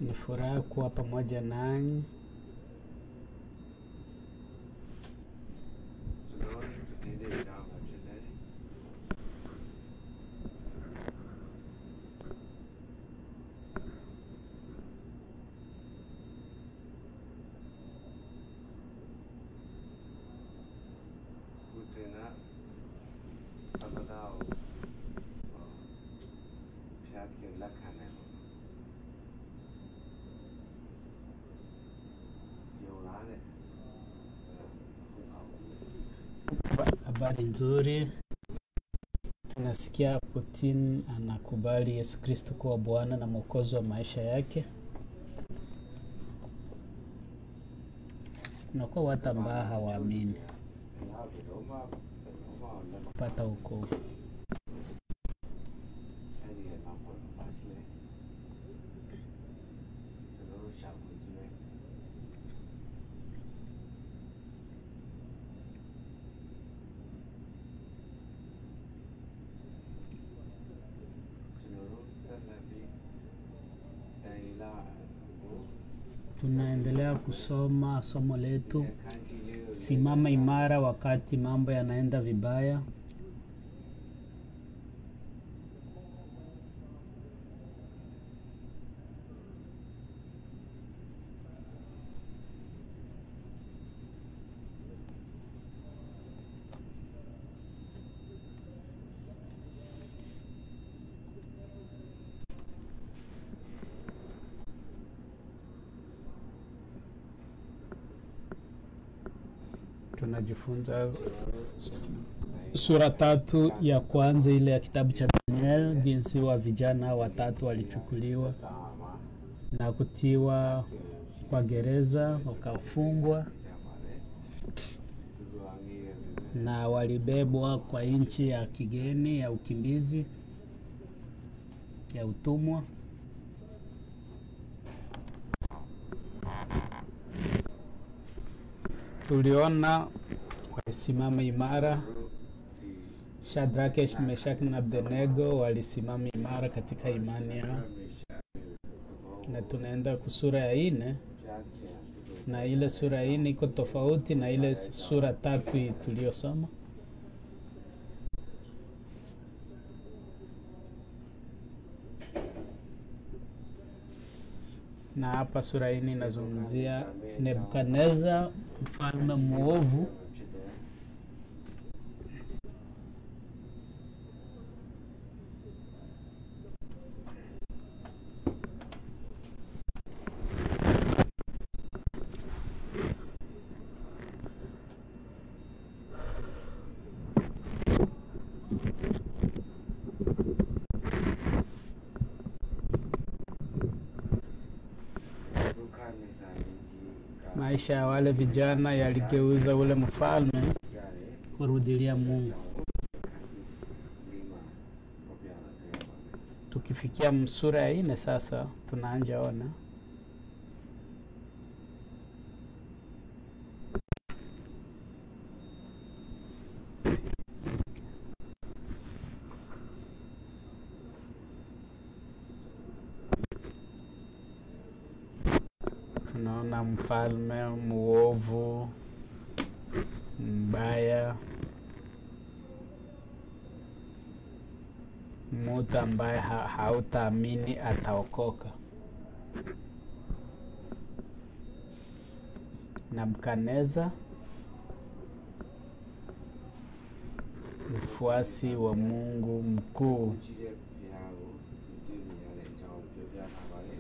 Ni furaha kuwa pamoja nanyi. ကျွန်တော်တို့ဒီနေ့ကြောင်းမှာဖြစ်တယ် ကုတင်နာသမတာကိုဖျားကြလက်ခံနိုင်ပါယုံလားတဲ့ဟုတ်ပါဘူး Ba- Habari nzuri. Tunasikia Putin anakubali Yesu Kristo kuwa Bwana na Mwokozi wa maisha yake. Kunakuwa watu ambao hawaamini ဘုရားဘယ်တော့မှဘယ်တော့မှလက် kupata wokovu. အဲ့ဒီနောက်ပေါ်ပါရှိတယ်ကျွန်တော်တို့ရှာဖွေကြည့်မယ်ကျွန်တော်တို့ဆက်လက်ပြီးတိုင်လာကို Tunaendelea kusoma somo letu ခန်းကြီးလေးကို simama imara wakati mambo yanaenda vibaya. Tunajifunza sura tatu ya kwanza ile ya kitabu cha Daniel, jinsi wa vijana watatu walichukuliwa na kutiwa kwa gereza wakafungwa na walibebwa kwa nchi ya kigeni ya ukimbizi ya utumwa. Tuliona walisimama imara Shadrake, Meshaki na Abednego walisimama imara katika imani yao, na tunaenda kusura ya ine, na ile sura ya ine iko tofauti na ile sura tatu hii tuliyosoma. Na hapa sura ya ine inazungumzia Nebukadneza, mfalme mwovu ဖြစ်တယ် ဒုက္ခနိစ္စမင်းကြီးက Maisha ya wale vijana yaligeuza ule mfalme ရတယ် kurudilia Mungu. ဒီမှာပေါ်ပြလာတယ်ပါမယ် Tukifikia sura ya ine sasa, tunaanja ona tunaona mfalme muovu mbaya, mtu ambaye ha hautaamini ataokoka. Nebukadneza mfuasi wa Mungu mkuu ကြည့်တဲ့ဘုရားကိုသူတွေ့မြင်ရတဲ့အကြောင်းပြောပြထားပါတယ်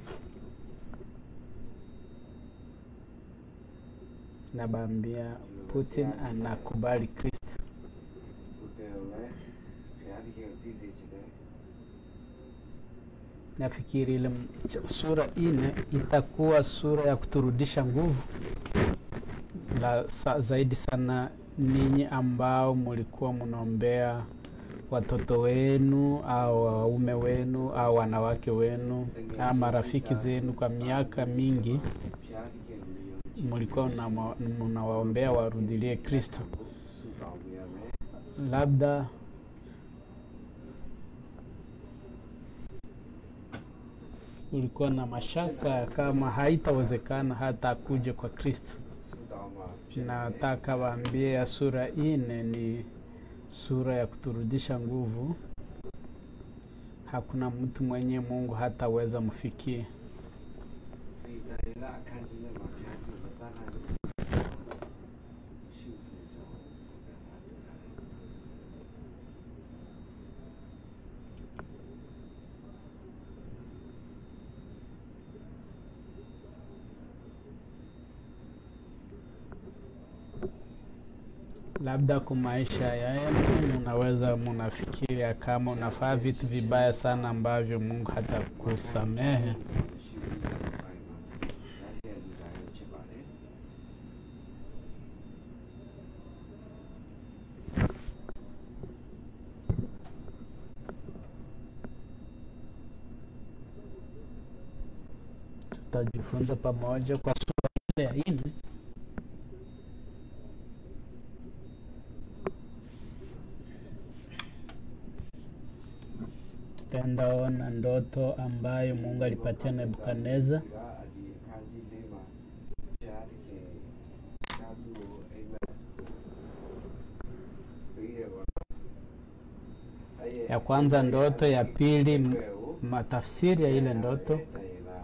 nabambia Putin anakubali Kristo. ကိုတယ်လည်းဘုရားတကယ်ကိုသိစေချင်တယ် Nafikiri ile m- ch- sura ine itakuwa sura ya kuturudisha nguvu la sa, zaidi sana ninyi ambao mulikuwa mnaombea watoto wenu au waume wenu au wanawake wenu au marafiki zenu kwa miaka mingi, ဘုရားတကယ်ကိုယုံကြည် mulikuwa mnama- mnawaombea warudilie Kristo. ဆုတောင်းပေးရမယ် Labda ulikuwa na mashaka kama haitawezekana hata kuja kwa Kristo. ဆူတောင်းမှာဖြစ်တယ် Nataka waambie ya sura ine ni sura ya kuturudisha nguvu. Hakuna mtu mwenye Mungu hataweza mfikie. ဒီတိုင်းလာအခန်းကြီးနဲ့မှာဘုရားကြီးမတတ်နိုင်ဘူးရှုဖို့ကြောင့်ဘုရားကတွေ့ရတယ် Labda kwa maisha yenu munaweza munafikiria kama unafaa vitu vibaya sana ambavyo Mungu hatakusamehe. ရှိပြီးတဲ့ဘက်ပိုင်းမှာဒါပြည့်လူတိုင်းကိုချစ်ပါတယ် Tutajifunza pamoja kwa sura ile ya nne. Tutaendaona ndoto ambayo Mungu alipatia Nebukadneza. ဒီကအကြီးအခန်းကြီးလေးမှာဘုရားသခင်သာသူကိုအိမ်မက်ပြီးရပါ Ya kwanza ndoto, ya pili m- matafsiri ya ile ndoto, တိုင်းလာ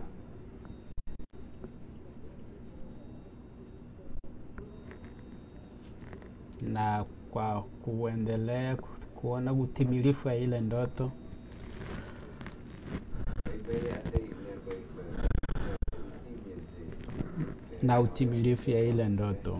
na kwa kuendelea ku- kuona utimilifu ya ile ndoto အိမ်ပဲအတိတ်နဲ့ပဲပဲဒီမြင်စေ na utimilifu ya ile ndoto.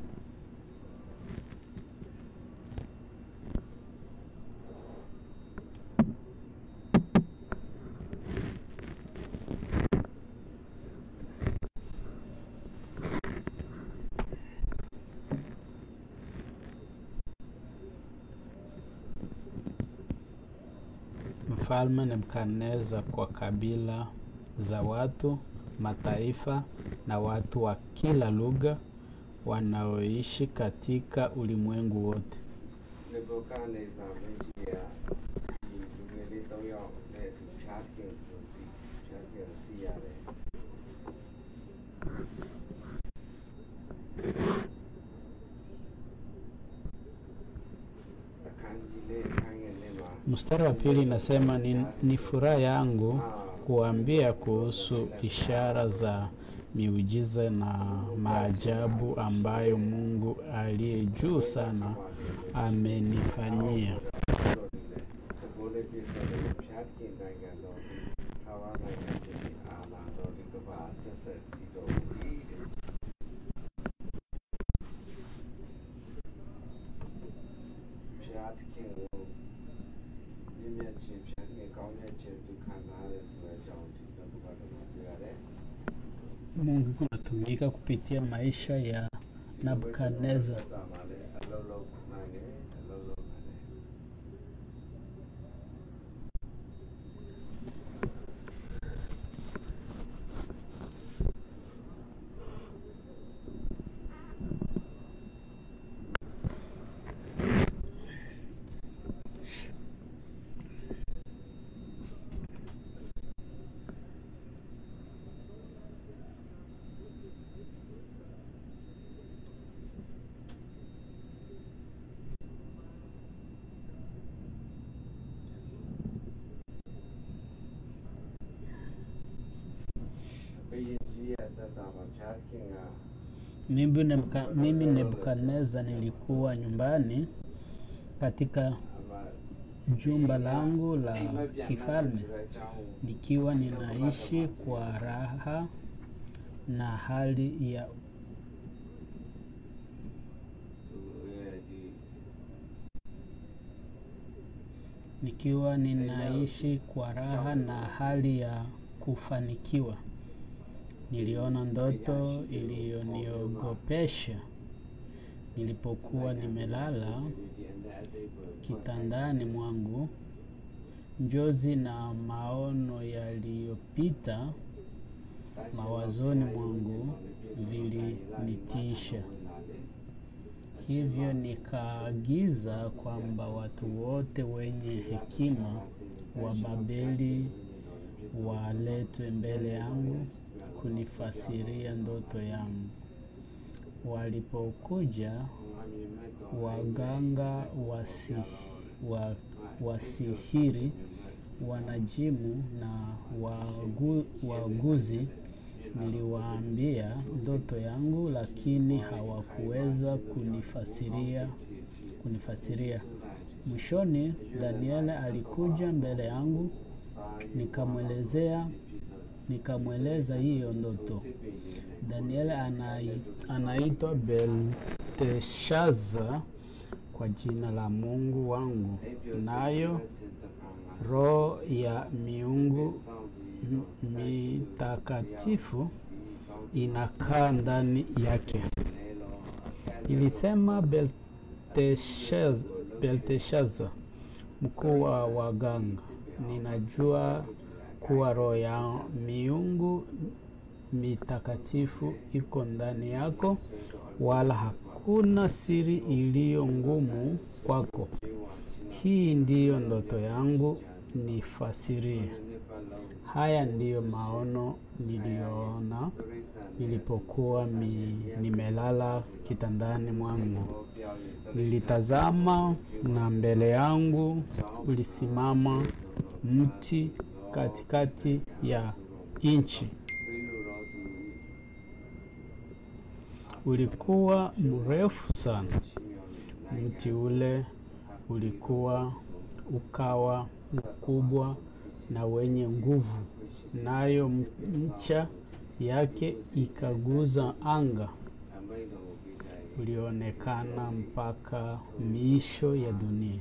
Mfalme Nebukadneza kwa kabila za watu, mataifa na watu wa kila lugha wanaoishi katika ulimwengu wote. နေဘုကနေစာမင်းကြီးကဒီလူငယ်လေး၃ယောက်နဲ့သူဖျားခင်သူဒီဖျားခင်သိရတယ်အခန်းကြီးလေးအခန်းငယ်လေးမှာ Mstari wa pili inasema ni, ni furaha yangu kuambia kuhusu ishara za miujiza na maajabu ambayo Mungu aliye juu sana amenifanyia. ဘိုးလေးပြည့်စုံတဲ့ဖျားခင်နိုင်ငံတော်ဒီထာဝရနိုင်ငံဖြစ်ပြီးအာနာတော်ဒီကဘာဆက်ဆက်ကြည့်တော်မူ၏တဲ့ ဘုရားသခင်ကိုမြင့်မြတ်ခြင်းဘုရားသခင်ကောင်းမြတ်ခြင်းသူခံစားရတယ်ဆိုတဲ့အကြောင်းဒီဘုရားတော်မှာတွေ့ရတယ် Mungu kunatumika kupitia maisha ya Nebukadneza. တာမှာလည်းအလုံးလုံးနိုင်တယ်အလုံးလုံးနိုင်တယ် ဘုရင်ကြီးရဲ့တတ်တာမှာဘုရားသခင်က Mimi Nebuka- mimi Nebukadneza nilikuwa nyumbani katika အမ jumba langu အိမ် la မက်ပြန်နိုင်တယ် kifalme ဆိုတဲ့အကြောင်းကို nikiwa ninaishi kwa raha na hali ya သူရဲ့ဒီ nikiwa ninaishi kwa raha na hali ya kufanikiwa. Niliona ndoto iliyoniogopesha nilipokuwa nimelala ဒီအနဲ့အတိတ်ကို kitandani mwangu. Njozi na maono yaliyopita mawazoni mwangu vilinitisha. Hivyo nikaagiza kwamba watu wote wenye hekima wa Babeli waletwe mbele yangu kunifasiria ndoto yangu. Walipokuja waganga wasi, wa, wasihiri, wanajimu na wagu, waguzi, niliwaambia ndoto yangu, lakini hawakuweza kunifasiria kunifasiria. Mwishoni Danieli alikuja mbele yangu, nikamwelezea nikamweleza hiyo ndoto. Danieli anai, anaitwa Belteshaza kwa jina la Mungu wangu, nayo roho ya miungu m- mitakatifu inakaa ndani yake. Ilisema Belteshaza, Belteshaza mkuu wa waganga, ninajua kuwa roho ya miungu mitakatifu iko ndani yako, wala hakuna siri iliyo ngumu kwako. Hii ndiyo ndoto yangu, nifasirie. Haya ndiyo maono niliyoona nilipokuwa mi, nimelala kitandani mwangu. Nilitazama na mbele yangu ulisimama mti katikati ya nchi. Ulikuwa mrefu sana. Mti ule ulikuwa ukawa mkubwa na wenye nguvu, nayo ncha yake ikaguza anga. Ulionekana mpaka miisho ya dunia.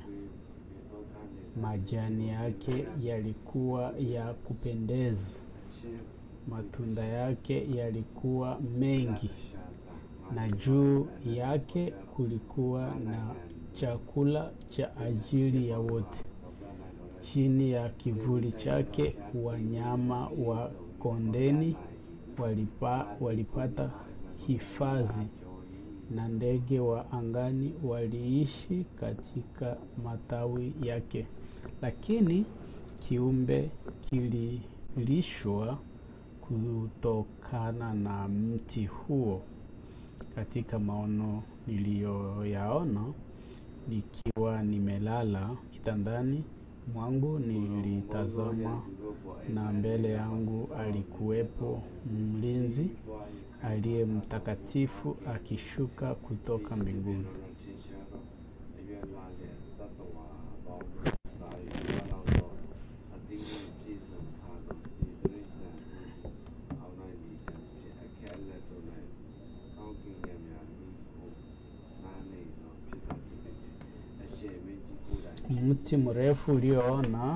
Majani yake yalikuwa ya kupendeza, matunda yake yalikuwa mengi, na juu yake kulikuwa na chakula cha ajili ya wote. Chini ya kivuli chake wanyama wa kondeni walipa, walipata hifadhi na ndege wa angani waliishi katika matawi yake. Lakini kiumbe kililishwa kutokana na mti huo. Katika maono niliyoyaona nikiwa nimelala kitandani mwangu, nilitazama na mbele yangu alikuwepo mlinzi aliye mtakatifu akishuka kutoka mbinguni. Mti mrefu ulioona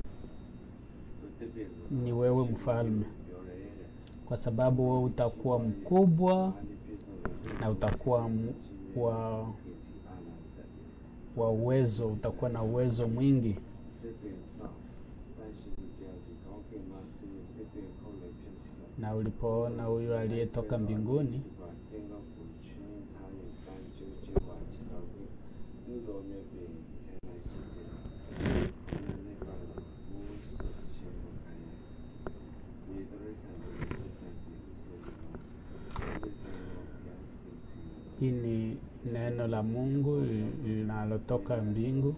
ni wewe mfalme, kwa sababu wewe utakuwa mkubwa na utakuwa m- wa, wa uwezo, utakuwa na uwezo mwingi. Na ulipoona huyo aliyetoka mbinguni, hii ni neno la Mungu linalotoka mbingu.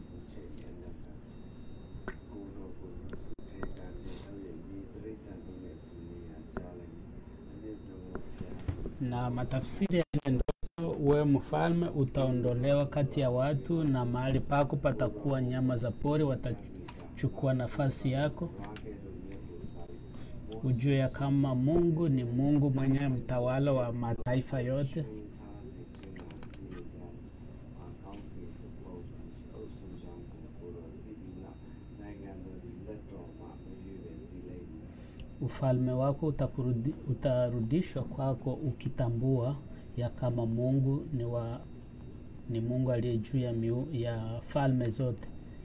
na matafsiri ya ile ndoto, wewe mfalme utaondolewa kati ya watu, na mahali pako patakuwa nyama za pori watachukua nafasi yako. Ujue ya kama Mungu ni Mungu mwenye mtawala wa mataifa yote. Ufalme wako utakurudi, utarudishwa kwako ukitambua ya kama Mungu ni wa ni Mungu aliye juu ya, miu, ya falme zote.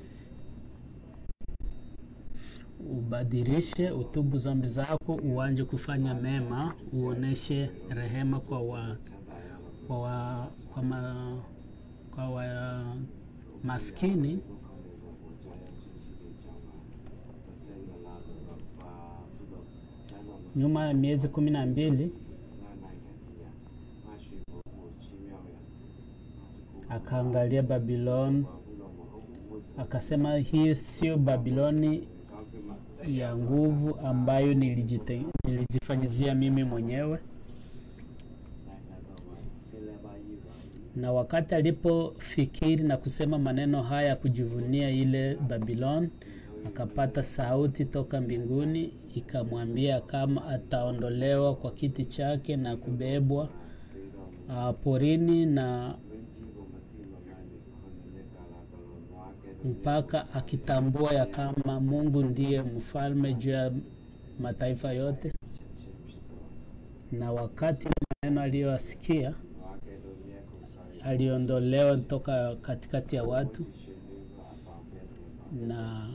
Ubadilishe, utubu zambi zako, uanje kufanya mema, uoneshe rehema kwa wa, kwa wa, kwa ma, kwa wa maskini nyuma ya miezi kumi na mbili 那那个呀，那是不不奇妙呀。 akaangalia Babiloni 我不懂我我我 akasema, hii sio Babiloni 刚跟嘛， ya nguvu ambayo nilijite, nilijifanyizia mimi mwenyewe. 来来吧吧，跟来吧一吧。 Na wakati alipofikiri na kusema maneno haya ya kujivunia ile Babiloni, akapata sauti toka mbinguni ikamwambia kama ataondolewa kwa kiti chake na kubebwa uh, porini na mpaka akitambua ya kama Mungu ndiye mfalme juu ya mataifa yote. Na wakati maneno aliyoasikia, aliondolewa toka katikati ya watu na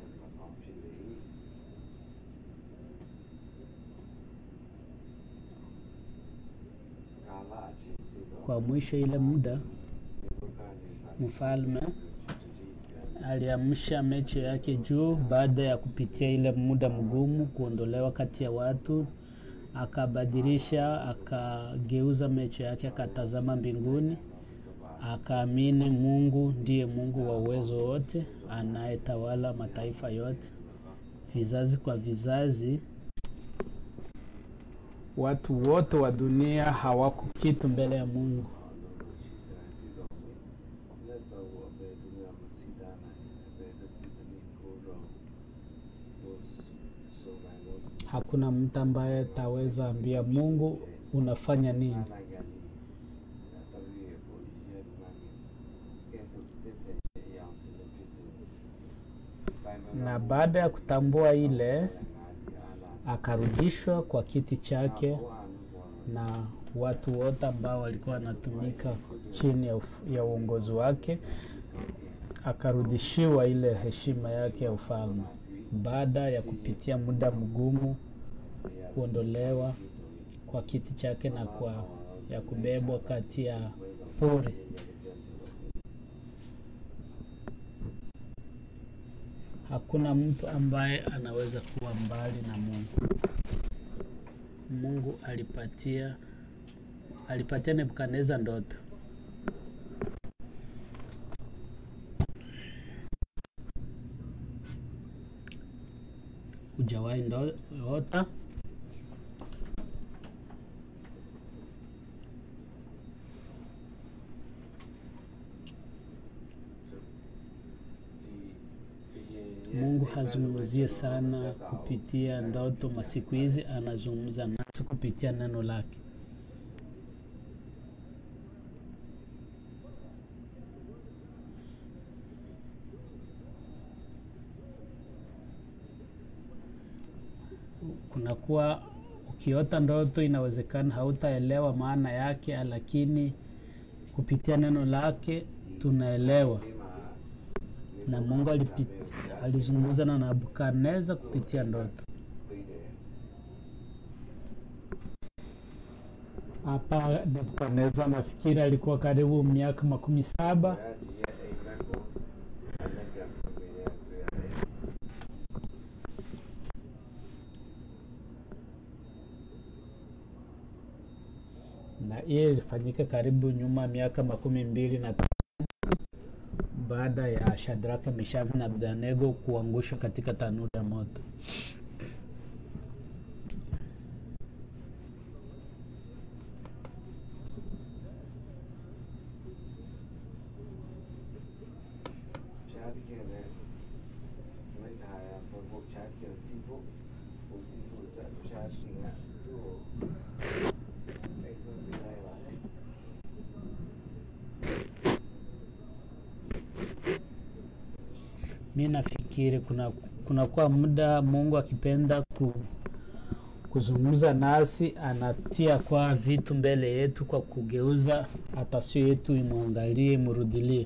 kwa mwisho ile muda mfalme aliamsha macho yake juu baada ya kupitia ile muda mgumu kuondolewa kati ya watu, akabadilisha, akageuza macho yake, akatazama mbinguni, akaamini Mungu ndiye Mungu wa uwezo wote, anayetawala mataifa yote, vizazi kwa vizazi. Watu wote wa dunia hawako kitu mbele ya Mungu. Hakuna mtu ambaye ataweza ambia Mungu unafanya nini. Na baada ya kutambua ile, akarudishwa kwa kiti chake na watu wote ambao walikuwa wanatumika chini ya, uf- ya uongozi wake, akarudishiwa ile heshima yake ya ufalme baada ya kupitia muda mgumu, kuondolewa kwa kiti chake na kwa ya kubebwa kati ya pori. Hakuna mtu ambaye anaweza kuwa mbali na Mungu. Mungu alipatia alipatia Nebukadneza ndoto. Hujawahi ndo- ota? Mungu hazungumzie sana kupitia ndoto masiku hizi, anazungumza nasi kupitia neno lake. Kunakuwa ukiota ndoto, inawezekana hautaelewa maana yake, lakini kupitia neno lake tunaelewa na Mungu alipit- alizungumza na Nebukadneza kupitia ndoto. Hapa Nebukadneza nafikiri alikuwa karibu miaka makumi saba na hiyo ilifanyika karibu nyuma miaka makumi mbili na tano baada ya Shadraka, Meshaki na Abednego kuangushwa katika tanuru ya moto. Mi nafikiri kuna kunakuwa muda Mungu akipenda ku, kuzungumza nasi anatia kwa vitu mbele yetu kwa kugeuza atasio yetu imwangalie imrudilie.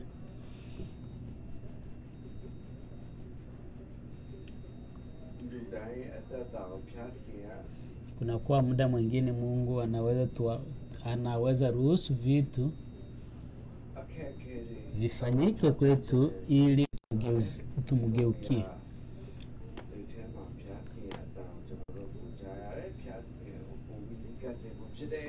Kunakuwa muda mwingine Mungu anaweza tuwa, anaweza ruhusu vitu vifanyike kwetu ili tumgeuz- tumgeukie. ဖြစ်တယ်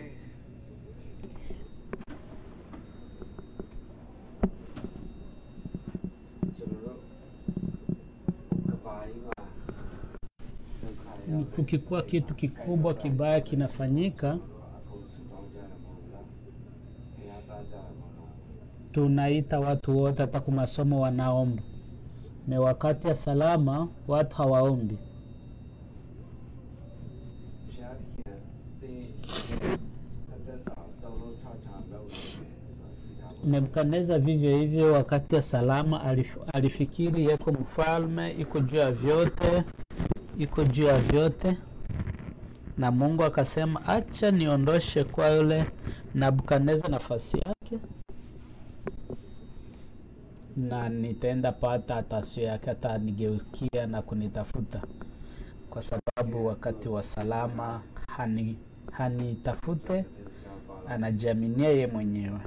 ကျွန်တော်တို့ကဘာကြီးမှာဒုက္ခရောက်တယ် kukikuwa kitu kikubwa kibaya kinafanyika အခုဆူတောင်းကြတယ်မဟုတ်လားဘုရားသားကြတယ်မဟုတ်လား tunaita watu wote hata kwa masomo wanaomba me wakati ya salama watu hawaombi ဘုရားသခင်တင်းအသက်တာတော်တော်ချာချာလုပ်နေတယ်ဆိုတော့ဒီဟာကို nebukadneza vivyo hivyo wakati ya salama alif, alifikiri yeko mfalme iko juu ya vyote iko juu ya vyote na mungu akasema acha niondoshe kwa yule nabukadneza nafasi yake na nitaenda pata tasio yake hata nigeukia na kunitafuta kwa sababu wakati wa salama hani hanitafute anajiaminia ye mwenyewe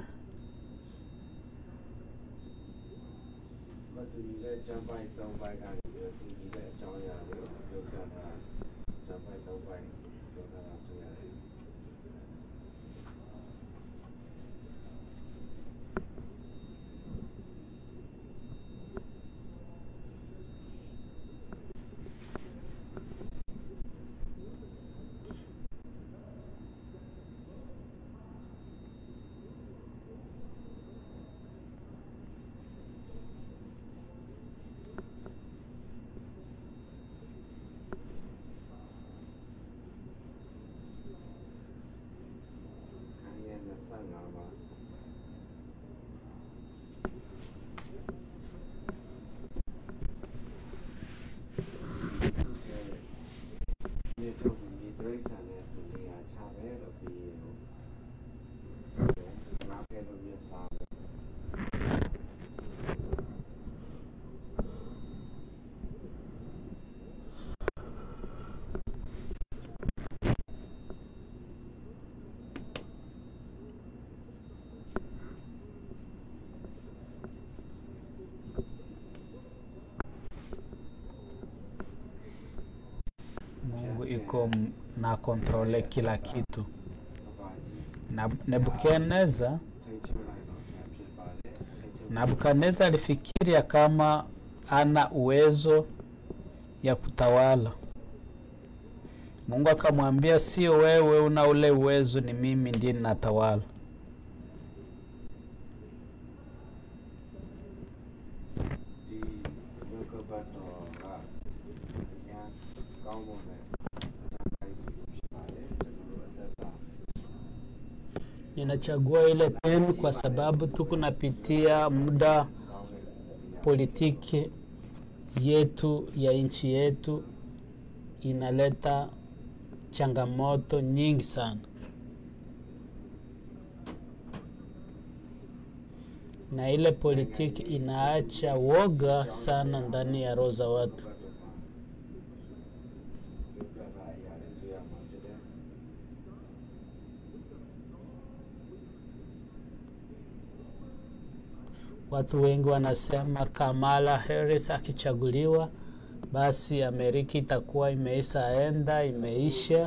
မတူညီတဲ့ကျမ်းပိုက်၃ပိုက်ကနေပြီးတော့တူညီတဲ့အကြောင်းအရာတွေကိုပြောပြတာကျမ်းပိုက်၃ပိုက်ပြောပြတာတွေ့ရတယ် ခန်းရဲ့25မှာမြေတို့မြေဒရိစံနဲ့သူနေရာချပဲလို့ပြီးရင်ငါကဲလို့မြေစားပဲ mungu iko m- na kontrole kila kitu ကဘာကြီး na nebukadneza ထိတ်ချလိုက်တော့ဖြစ်ပါတယ်ထိတ်ချ Nabukadneza alifikiria kama ana uwezo ya kutawala. Mungu akamwambia, sio wewe una ule uwezo, ni mimi ndiye ninatawala. ဒီယောဂဘတ်တော်ကအညာကောင်းမွန်တဲ့ဆိုင်ဖြစ်ပါတယ်ကျွန်တော်တို့အသက်တာ Ninachagua ile peni kwa sababu tuko napitia muda ကောင်းတဲ့နေရာ politiki yetu ya nchi yetu inaleta changamoto nyingi sana, na ile politiki inaacha woga sana ndani ya roho za watu. ဘတ်တော်မှာပြောပြတာအရာတွေတွေ့ရမှာဖြစ်တယ် Watu wengi wanasema Kamala Harris akichaguliwa, basi Amerika itakuwa imeishaenda imeisha,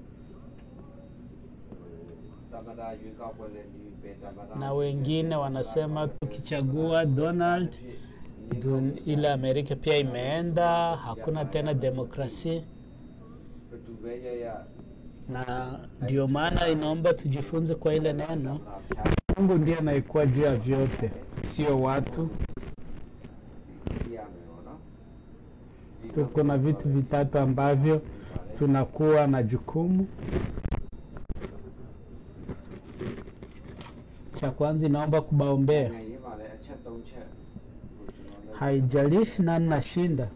တမဒါရွေးကောက်ပွဲနဲ့ဒီပဲတမဒါ na wengine wanasema tukichagua Donald dun, ile Amerika pia imeenda, hakuna tena demokrasia, ဘယ်သူပဲရရ na ndio maana inaomba tujifunze kwa ile neno လာဖြား Mungu ndiye anayekuwa juu ya vyote, sio watu. ဒီရမယ်ပေါ့နော်ဒီ Tuko na vitu vitatu ambavyo tunakuwa na jukumu. Cha kwanza inaomba kubaombea, နိုင်ငံရေးမှာလည်းအချက်၃ချက်ကိုကျွန်တော်လည်း haijalishi nani nashinda.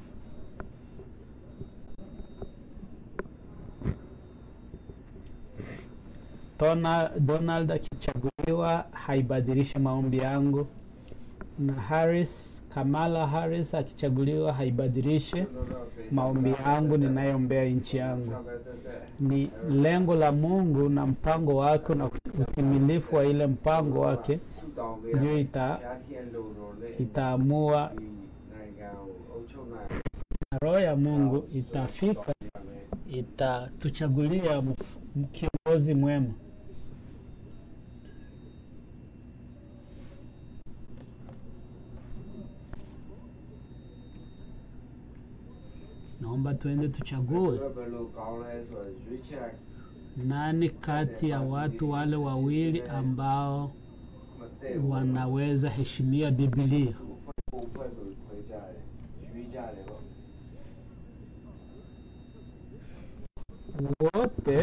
Tona, Donald akichaguliwa haibadilishi maombi yangu, na Harris, Kamala Harris akichaguliwa haibadilishi maombi yangu ninayoombea nchi yangu. Ni lengo la Mungu na mpango wake na utimilifu wa ile mpango wake ndio ita, itaamua နိုင်ငံကိုအုပ်ချုပ်နိုင် na roho ya Mungu itafika itatuchagulia mf- kiongozi kiongozi mwema. Naomba tuende tuchague ဘယ်ဘယ်လိုကောင်းလဲဆိုတော့ရွေးချက် nani kati ya watu wale wawili ambao မတည့်ဘူး wanaweza heshimia Biblia. ပုံဖွဲ့ဆိုခွဲကြတယ်ရွေးကြတယ်ပေါ့ wote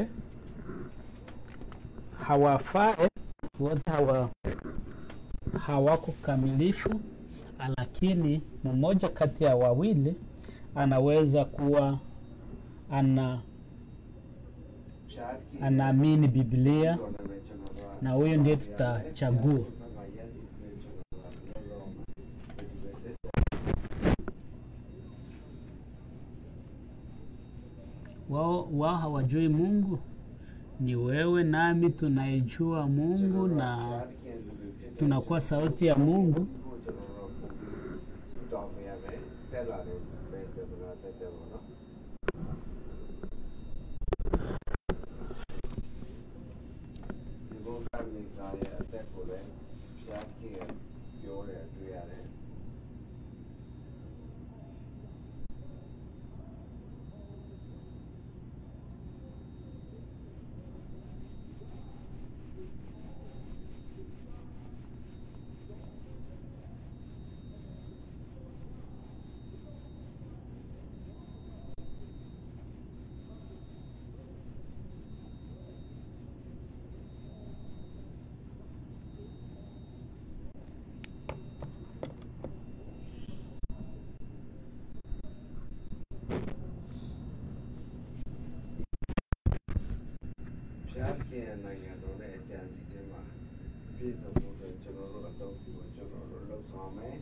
hawafai, wote hawa, hawako kamilifu, lakini mmoja kati ya wawili anaweza kuwa ana ရှားကီ anaamini Biblia တော်တယ်ပဲကျွန်တော်တို့က na huyo ndiye tutachagua. ဘယ်မှာရည်တည်ကျွန်တော်တို့ကလောလောဒီပဲ Wao wao hawajui Mungu, ni wewe nami tunaijua Mungu na tunakuwa sauti ya Mungu. ဆူတောင်းရမယ်တက်လာတယ်ပဲတက်လာတက်တယ်ပေါ့နော်ဒီဘုရားမိစားရဲ့အသက်ကိုလည်းရှားကီပြောတယ်တွေ့ရတယ် ဖျားခင်နိုင်ငံတော်နဲ့အကြံစီခြင်းမှာပြည့်စုံဖို့ဆိုကျွန်တော်တို့အတော့ကိုကျွန်တော်တို့လှုပ်ဆောင်မယ်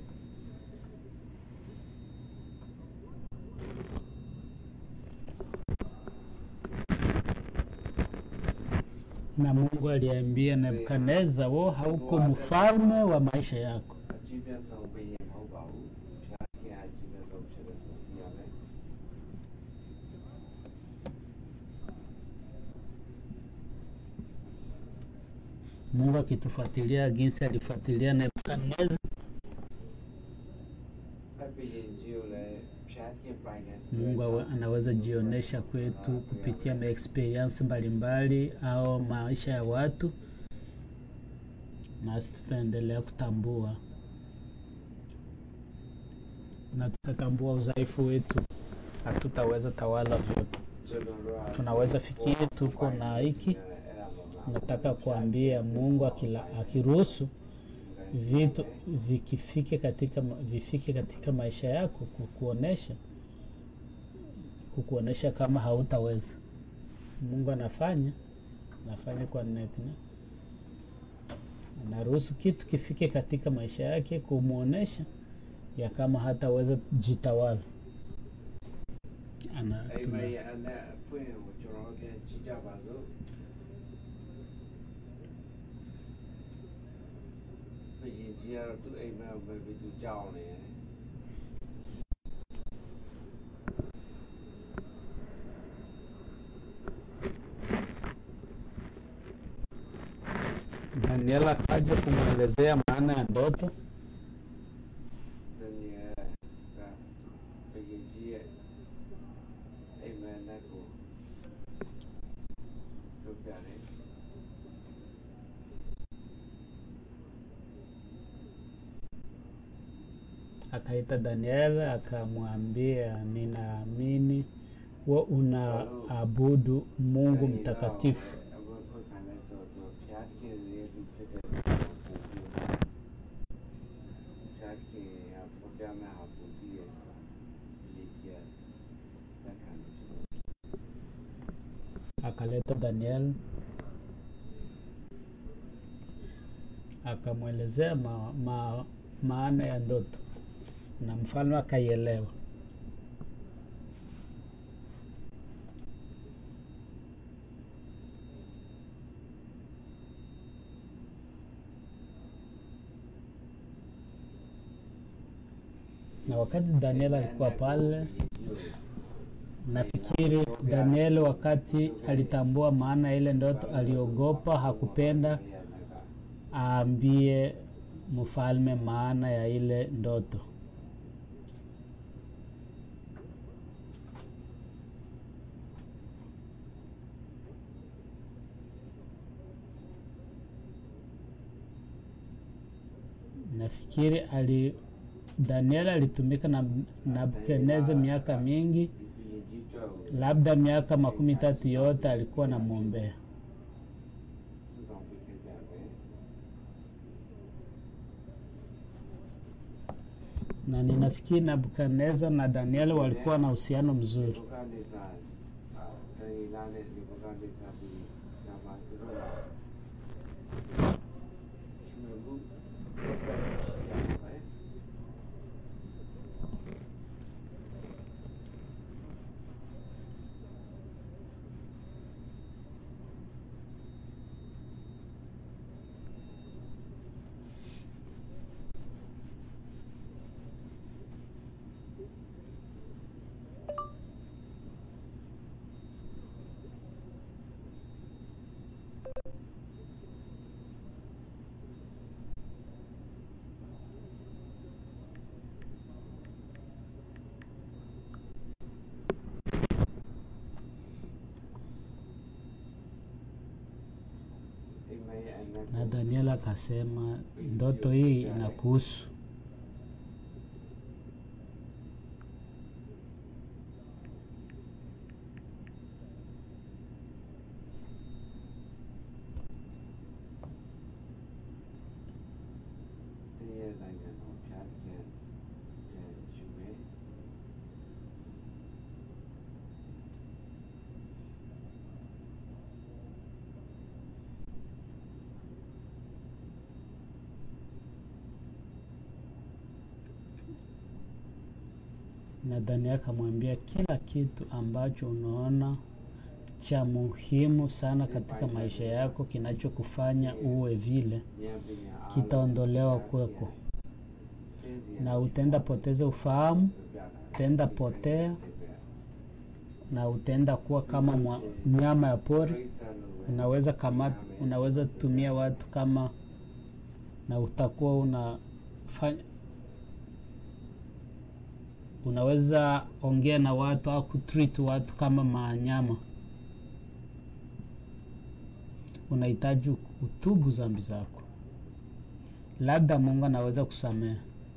Na Mungu aliambia Nebukadneza, wewe hauko mfalme wa maisha yako. အကြည့်ပြတ်ဆုံးပေးရင်မဟုတ်ပါဘူးဖျားခင်အကြည့်ပြတ်ဆုံးဖြစ်လို့ဆိုပြရမယ် Mungu akitufuatilia jinsi alifuatilia Nebukadneza, အပရင်ကြီးကိုလည်းဖျားခင်ပိုင်တယ်ဆို Mungu awe- anaweza jionyesha kwetu kupitia maexperience mbalimbali au maisha ya watu, nasi tutaendelea kutambua na tutatambua udhaifu wetu, hatutaweza tawala vyote. ကျွန်တော်တို့က Tunaweza fikiri tuko na hiki, အဲ့ဒါမှမ nataka kuambia Mungu akila, akiruhusu vitu vikifike katika ma- vifike katika maisha yako kukuonesha kukuonesha kama hautaweza. Mungu anafanya anafanya kwa nekne, anaruhusu kitu kifike katika maisha yake kumwonesha ya kama hataweza jitawala. Ana, အဲ့ tuna, မဲ့အနဲ့ဖွင့်ကိုကျွန်တော်တို့ပြန်ကြည့်ကြပါစို့ဘယ်ရင်ကြီးကတော့သူ့အိမ်မက်ကိုပဲပြီးသူကြောက်နေတယ် Daniel akaja kumwelezea maana ya ndoto တနည်းကဘယ်ရင်ကြီးရဲ့အိမ်မက်နဲ့ကိုလုပ်ပြတယ် akaita Daniel akamwambia, ninaamini wewe unaabudu Mungu mtakatifu. အခုဖွင့်ခံလဲဆိုတော့ဖျားခင်ရဲ့လူဖြစ်တဲ့ပုံပြဖျားခင်ကပေါ်ပြမဲ့ဟာပူကြည့်ရဆိုတာဒီကြီးရလက်ခံလို့ Akaleta Daniel akamwelezea ma, ma, maana ya ndoto na mfalme akaielewa. Na wakati Daniel alikuwa pale, nafikiri daniel wakati alitambua maana ya ile ndoto aliogopa hakupenda aambie mfalme maana ya ile ndoto nafikiri ali daniel alitumika na nabukadnezar miaka mingi labda miaka makumi tatu yote alikuwa namwombea na ninafikiri nabukadnezar na daniel walikuwa na uhusiano mzuri na daniel akasema ndoto hii inakuhusu na daniel akamwambia kila kitu ambacho unaona cha muhimu sana katika maisha yako kinachokufanya uwe vile kitaondolewa kweko na utaenda poteza ufahamu utaenda potea na utaenda kuwa kama mwa, nyama ya pori unaweza kama unaweza tumia watu kama na utakuwa unafanya unaweza ongea na watu au kutreat watu kama manyama unahitaji utubu zambi zako labda mungu anaweza kusamehe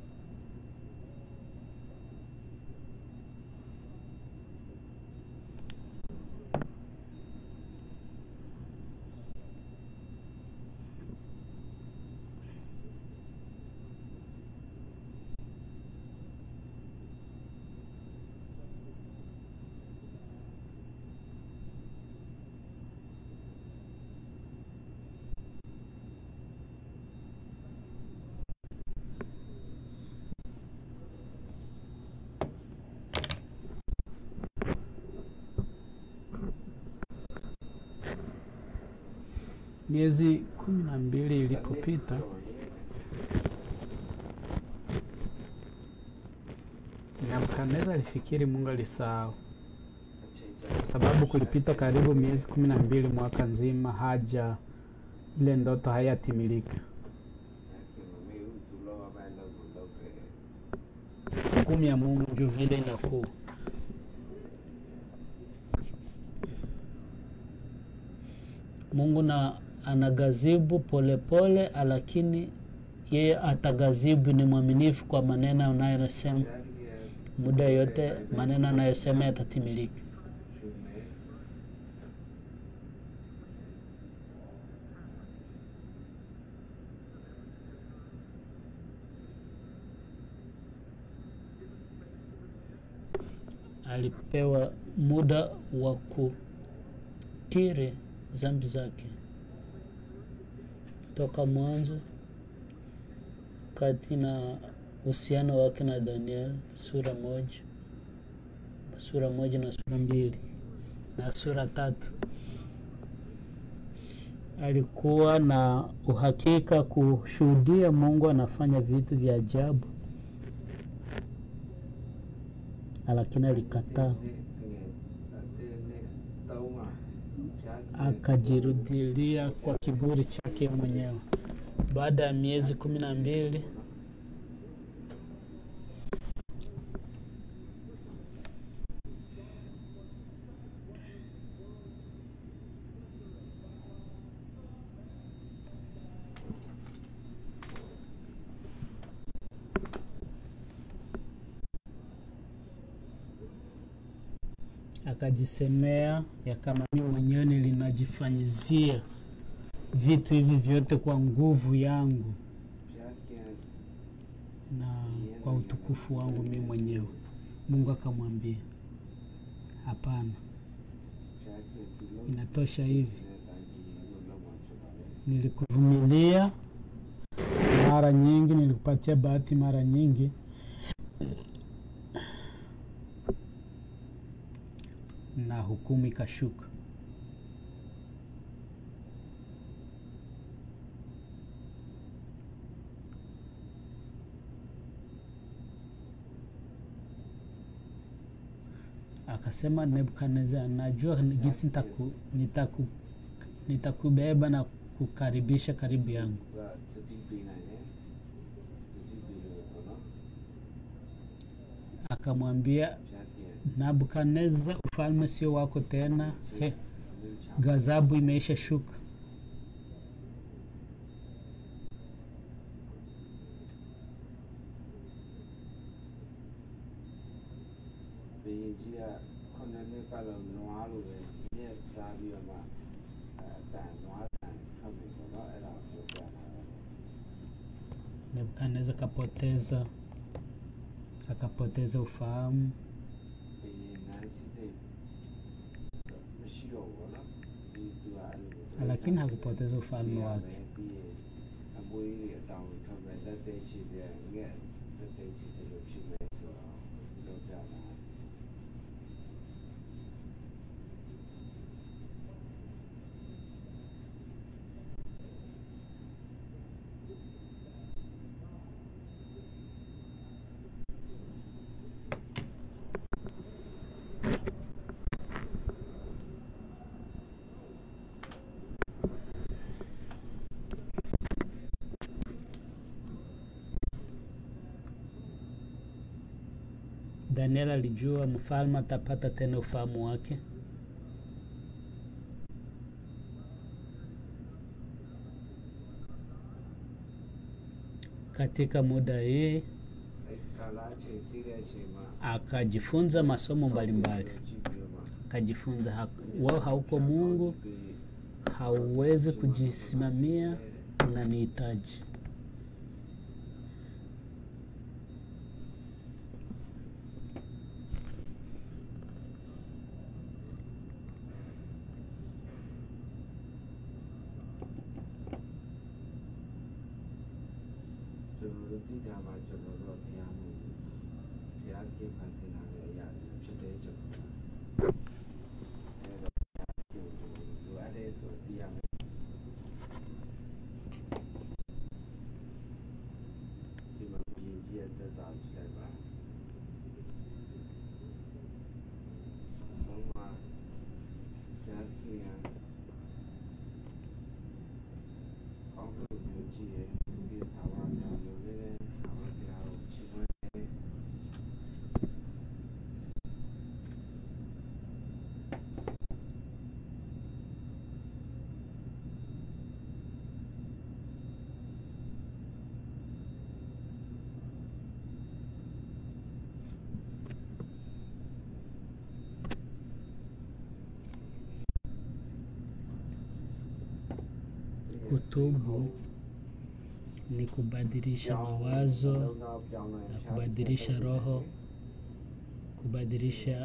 miezi kumi na mbili ilipopita Nebukadneza alifikiri Mungu alisahau, kwa sababu kulipita karibu miezi kumi na mbili mwaka nzima haja ile ndoto hayatimilika. Hukumu ya Mungu juu vile inakuwa Mungu na anagazibu polepole, lakini yeye atagazibu. Ni mwaminifu kwa maneno anayosema, muda yote maneno anayosema yatatimilika. Alipewa muda wa kukiri zambi zake toka mwanzo kati na uhusiano wake na Daniel sura moja sura moja na sura mbili na sura tatu alikuwa na uhakika kushuhudia Mungu anafanya vitu vya ajabu, lakini alikataa. လုံးမှာဘုရားကြီး akajirudilia kwa kiburi chake mwenyewe. Baada ya miezi kumi na mbili akajisemea ya kama mimi mwenyewe nilinajifanyizia vitu hivi vyote kwa nguvu yangu ဘုရားခင် na kwa utukufu wangu mimi mwenyewe. Mungu akamwambia, hapana, ဘုရားခင်ဒီလို inatosha hivi. နဲ့တိုင်းကြီးလို့လောက်မှာဖြစ်ပါလေ Nilikuvumilia mara nyingi, nilikupatia bahati mara nyingi, na hukumu ikashuka. Akasema Nebukadnezar, najua jinsi nitaku, nitaku, nitakubeba na kukaribisha karibu yangu. ကတတိပေးနိုင်တယ်တတိပေးလို့ပေါ့နော် Akamwambia ဘုရားခင် Nabukadnezar, ufalme sio wako tena, he, အမျိုးချ ghadhabu imeisha shuka. ဘယင်ကြီးကခုနှစ်နှစ်ပတ်လုံးနွားလိုပဲညက်စားပြီးတော့မှအဲအတန်နွားတန်ထွက်ပြီပေါ့နော်အဲ့ဒါကိုပြောပြတာပါ Nebukadnezar akapoteza akapoteza ufahamu, ဘယင်နန်းစီစိတ်မရှိတော့ဘူးပေါ့နော်ဒီသူကအဲ့လို lakini hakupoteza ufalme wake. ပြီးရင်အမွေးတွေအတောင်ထွက်မဲ့တက်တဲ့ချီပြန်ငက်တက်တဲ့ချီတယ်လို့ဖြစ်မဲ့ဆိုတော့ပြောပြတာ Daniel alijua mfalme atapata tena ufahamu wake. Katika muda hii အဲ့ကာလာချိန်စီးတဲ့အချိန်မှာ akajifunza masomo mbalimbali, ကြည့်ပြီးတော့မှ akajifunza hak- wewe hauko Mungu, ပြီး hauwezi kujisimamia, unanihitaji. ။ကျွန်တော်တို့တိကျမှကျွန်တော်တို့ဘုရားမှုဘုရားသခင်ဖန်ဆင်းလာတဲ့အရာတွေဖြစ်တဲ့ကျွန်တော်တို့အဲတော့ဘုရားကိုကျွန်တော်တို့လိုအပ်တဲ့ဆိုသိရမယ်ဒီမှာဘုရင်ကြီးရဲ့တက်တာကြည့်လိုက်ပါအဆုံးမှာဘုရားသခင်ကကောင်းကင်မျိုးကြီးရဲ့ဒီထာဝရဘုရားလိုလေးတဲ့ထာဝရဘုရားကိုချီးမွမ်းတယ် Kutubu ni kubadilisha mawazo, na kubadilisha roho, kubadilisha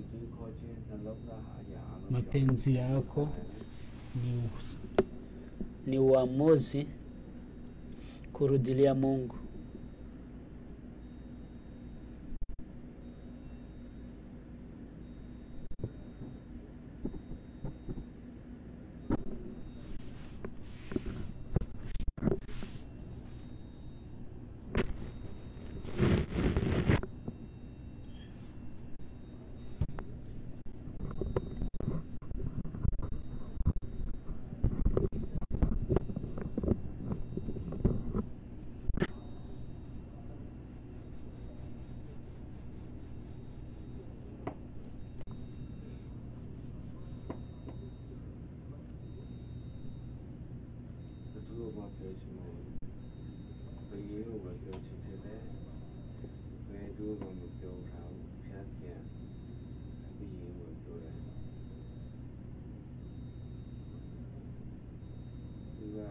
mapenzi yako. Ni, us- ni uamuzi kurudilia Mungu. ပြောချင်တယ်ဘယ်ရင်းကိုပဲပြောချင်ဖြစ်တယ်ဘယ်သူမှမပြောထားဘူးဖျားပြန်ဘယ်ရင်းကိုပြောတယ်သူက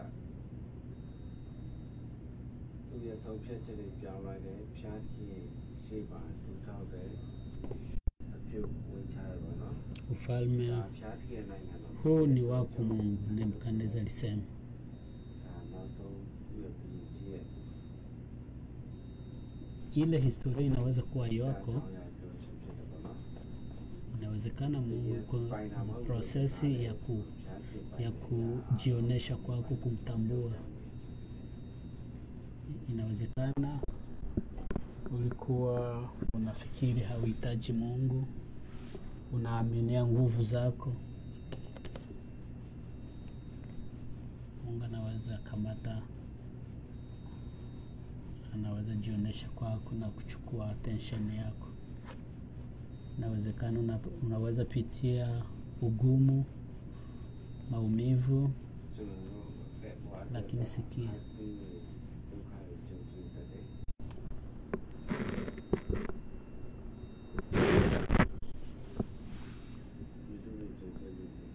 သူရဲ့ဆုံးဖြတ်ချက်တွေပြောင်းလိုက်တယ်ဖျားခင်ရှေ့ပါသူထောက်တယ်အပြုတ်ဝင်ချတယ်ပေါ့နော် ufalme ဒါဖျားခင်နိုင်ငံတော် huu ni wako Mungu, Nebukadneza alisema. ဒါနောက်ဆုံးသူ့ရဲ့ပြည်ကြီးရဲ့ Ile historia inaweza kuwa ဒါ yako, ကြောင့်ရပြောချင်ဖြစ်တယ်ပေါ့နော် inawezekana Mungu iko na prosesi ya ku ya kujionyesha kwako, kumtambua. Inawezekana ulikuwa unafikiri hauhitaji Mungu, unaaminia nguvu zako. Mungu anaweza kamata, anaweza jionyesha kwako na kuchukua attention yako. Inawezekana una, unaweza pitia ugumu, maumivu, ကျွန်တော်တို့လက်ဘွား lakini sikia, ဒီဒုက္ခကိုကြုံတွေ့တတ်တယ်ဒီလိုမျိုးကြုံတွေ့လို့ရှိရင်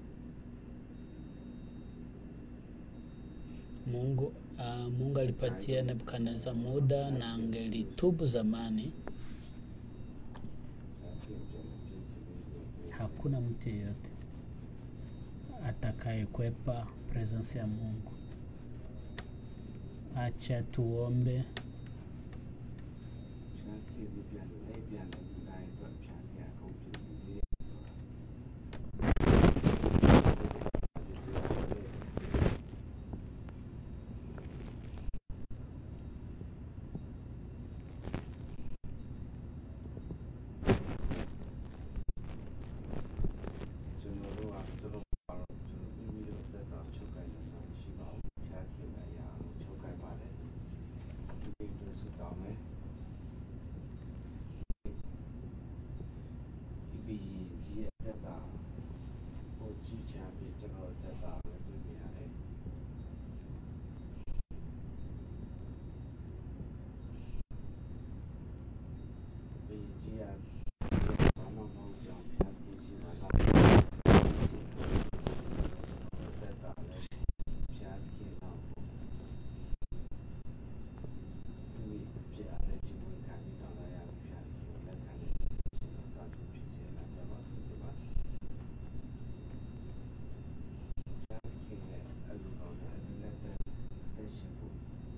Mungu uh, Mungu alipatia Nebukadneza muda na angelitubu zamani, ဒါပြင်ပြန်ပြင်စီပြီး hakuna mtu yeyote atakayekwepa presence ya Mungu. Acha tuombe ဖြားကြည့်စီပြန်လိုက်ပြန်လိုက်ဒီတိုင်းတော့ဖြားပြအခုဖြစ်စီပြီးဆိုတာ ကျွန်တော်တို့ကကျွန်တော်ပါတော့ကျွန်တော်ပြီးပြီးတော့သက်တာချုပ်ကိုင်းနေတာရှိပါဘူးဖြားခင်လည်းရအောင်ချုပ်ကိုင်းပါတယ်ဒီလိုမျိုးစတောင်းမယ်ဒီပြီးကြီးရဲ့သက်တာဟိုကြီးချမ်းပြီးကျွန်တော်သက်တာလည်းတွေ့မြင်ရတယ်ပြီးကြီးရဘာမှမဟုတ်ကြောင်းဖြားကြည့်ရှိမှာလား သက်တာလည်းဖြားခင်တော့ဒီပြအားလည်းဒီဝင်ခံပြီးတော့လည်းရဖြားခင်လက်ခံနေရှင်တော့တာဖြစ်စေလာကြပါဘူးဒီမှာဖြားခင်ရဲ့အလူတော်နဲ့လက်သက်သက်ရှင်ဖို့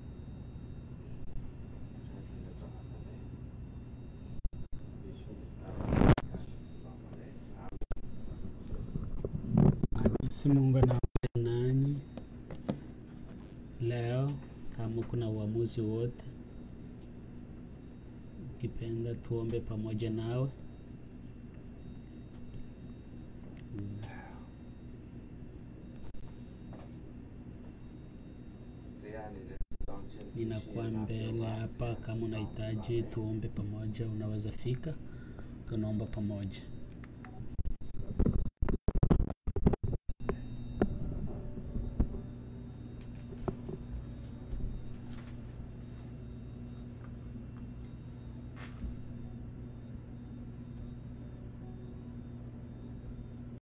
ဖြားခင်တော့တာလည်းဒီရှိုးတာပါပါတယ်အား Basi Mungu anaongea nanyi leo, kama kuna uamuzi wote, ukipenda tuombe pamoja nawe. Mm. Ninakuwa mbele hapa, kama unahitaji tuombe pamoja, unaweza fika, tunaomba pamoja.